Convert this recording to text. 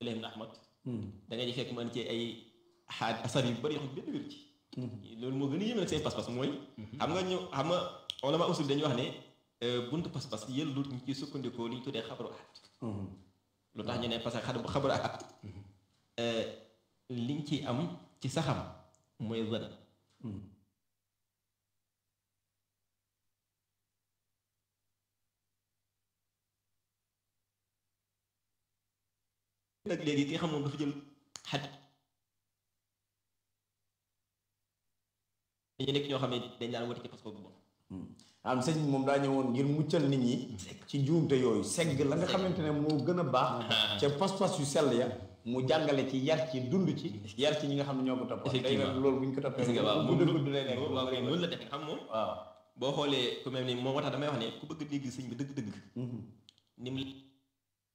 Ibrahim Ahmad da ngay fekk man ci ay xaaj asar yu bëri yoo xam benn wér ci loolu moo gën a yéeme nag seen pas-pas mooy xam nga ñu xam nga ulama usul dañuy wax ne buntu pas-pas yëllut ñu ci sukkandikoo li ñu tuddee xabaru ahad lu tax ñu ne parce que xabaru xabaru ahad liñ ci am ci saxam mooy zan nag léegi ki nga xam moom dafa jël xaj dañu nekk ñoo xam ne dañ daan wati ci parce que bu bon am sëñ moom daa ñëwoon ngir muccal nit ñi ci njuumte yooyu segg la nga xamante ne moo gën a baax ca pas-pas yu sell ya mu jàngale ci yar ci dund ci yar ci ñi nga xam ne ñoo ko topp day nag loolu bu ñu ko toppee waaw gudd gudd lay nekk waaw kay noonu la defee xam moom waaw boo xoolee ku mel ni moom moo tax damay wax ne ku bëgg dégg sëñ bi dëgg-dëgg ni mu